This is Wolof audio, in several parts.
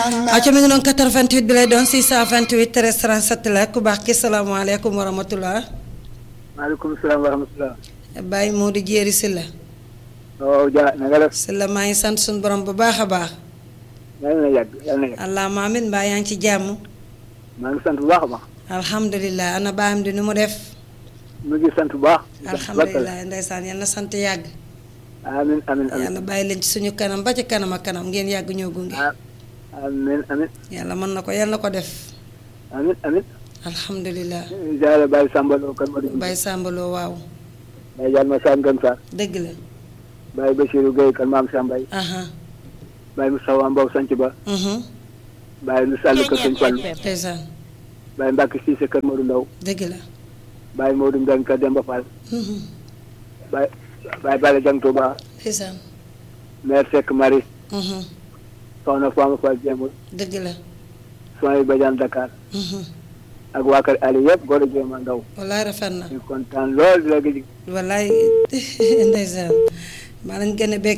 aco mi ngi noonu 88 bi lay doon 628 13 37 la ku baax ki salaamaaleykum wa rahmatulah. maaleykum salaam wa rahmatulah. Baye Modou Jéeri Sylla. waaw Dia na nga def. Sylla maa ngi sant suñu borom bu baax a baax. yal na yàgg yal na yàgg. allahumma amiin mbaa yaa ngi ci jàmm. maa ngi sant bu baax a baax. alhamdulilah ana baayam di nu mu def. mu ngi sant bu baax. alhamdulilah ndeysaan yal na sant yàgg. amiin amiin amiin. yàlla bàyyi leen ci suñu kanam ba ci kanam ak kanam ngeen yàgg ñoo gunge. amiin amiin. yàlla mën na ko yal na ko def. amiin amiin. alhamdulilah. jaare Baye Samba Lo kan ma di. Baye Sambaloo waaw. Baye Diagne ma Sam Gane Sarr. dëgg la. Baye Bachirou Gueye kan maam Sambay. aha Baye Moustapha Mbow Sanc Ba. mhm Baye Lu Sall kër Sëñ Fallu. ndeysaan Baye Mbacke Cissé kër Modou Ndaw. dëgg la. Baye Modou Mbengue kër Demba Fall. mhm Baye Baye Bala Dieng Touba. ndeysaan maire Seck Marie. mhm Soxna Fama Fall Jéemul. dëgg la. Soxna Badiane Dakar. mhm ak waa kër Ali yëpp góor a jéem a ndaw. wallaay rafet na. ñu kontaan lool di la gëj. wallaay ndeysaan maa lañ gën a bég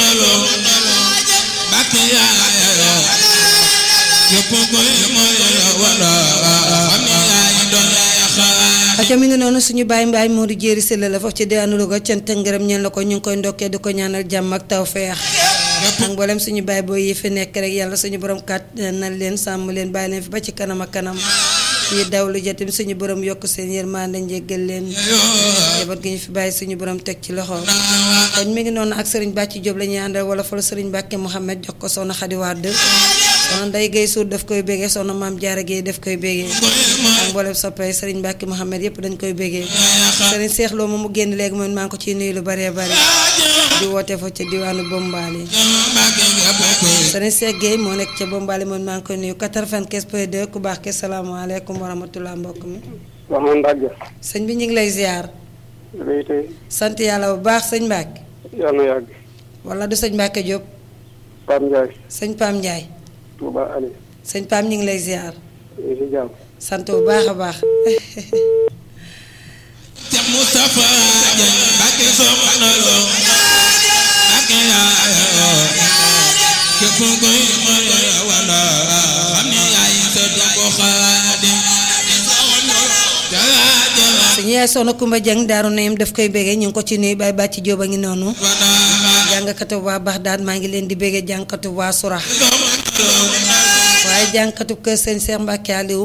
aco mi ngi noonu suñu baay mbaay Modou Jéeri Sylla la foofu ci diwaanu Louga cant ak ngërëm ñeen la ko ñu ngi koy ndokkee di ko ñaanal jàmm ak tawfeex ak mboolem suñu baay boo yi fi nekk rek yàlla suñu borom kat na leen sàmm leen bàyyi leen fi ba ci kanam ak kanam yi daw lu jatim suñu borom yokk seen yërmande njéggal leen jabat gi ñu fi bàyyi suñu borom teg ci loxo kon mi ngi noonu ak sëriñ Bàcci Jóob la ñuy àndal wala fa la sëriñ Mbàkke Mouhamed jox ko soxna Xadi Wàdd soxna Ndey Gay Suur daf koy bégee soxna Maam Jaara Géey daf koy bégee ak mboolem soppee sëriñ Mbàkke Mouhamed yépp dañ koy bégee sëriñ Seex Lo moom mu génn léegi moom maa ngi ko ciy nuyu lu baree bari di woote fa ca diwaanu Bombaali sëriñ Seex Géey moo nekk ca Bombaali moom maa ngi koy nuyu 95 point 2 ku baax ke salaamaaleykum wa rahmatullah mbokk mi soxna Ndage. sëñ bi ñu ngi lay ziar léegi tey sant yàlla bu baax sëñ Mbàkke yal na yàgg. wala du sëñ Mbàkke Jóob Pape Ndiaye. sëñ Pam Ndiaye Touba Ali. sëñ Pam ñu ngi lay ziar ñu ngi si jàmm. sant bu baax a baax te Moustapha Dieng Mbacke soxna Lo Mbacke yaayoo képp koy mooy wala xam ne yaay sëtu ko Xaadim suñu yaay soxna Kumba Jeng daaru nayim daf koy bégee ñu ngi ko ci nuyu bay bàcc jóob a ngi noonu jàngkatu waa Baxdaad maa ngi leen di bégee jàngkatu waa Sura waaye jàngkatu kër sëñ Cheikh Mbacke Aliou